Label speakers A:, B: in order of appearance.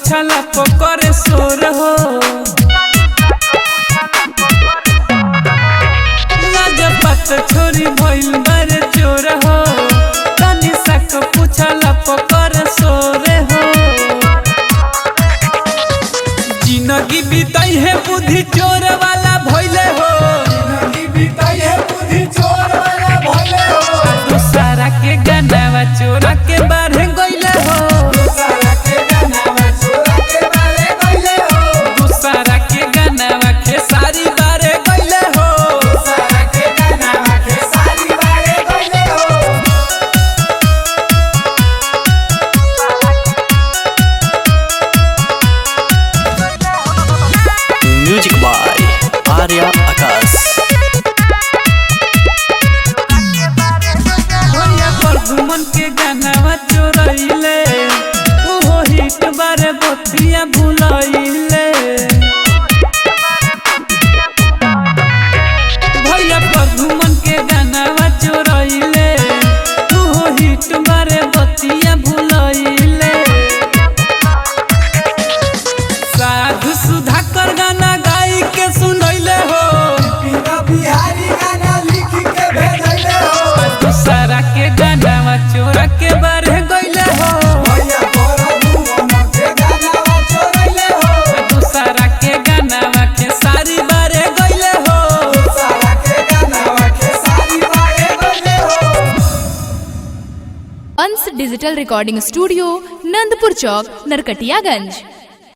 A: पूछला पकड़े सोर हो लाज पत छोरी भइल बारे चोर हो तनी सक पूछला पकड़े सोरे हो जिंदगी बिताई है बुद्धि चोर वाला भइले हो दूसरा के गनावा चोरा के बारे गइले हो दूसरा के गनावा खेसारी बारे गइले हो
B: म्यूजिक बाय आर्या आकाश
A: भैया प्रदुमन के गनावा चोरइले ओहो हिट बारे बतिया भुलइले भैया प्रदुमन के गनावा चोरइले ओहो हिट बारे बतिया भुलइले साधु सुधाकर गाना गाई के सुनैले हो दूसरा के गाना चोरा के बारे गइले हो दूसरा के गाना के सारी बारे गइले हो
C: Ansh digital recording studio Nandpur चौक नरकटियागंज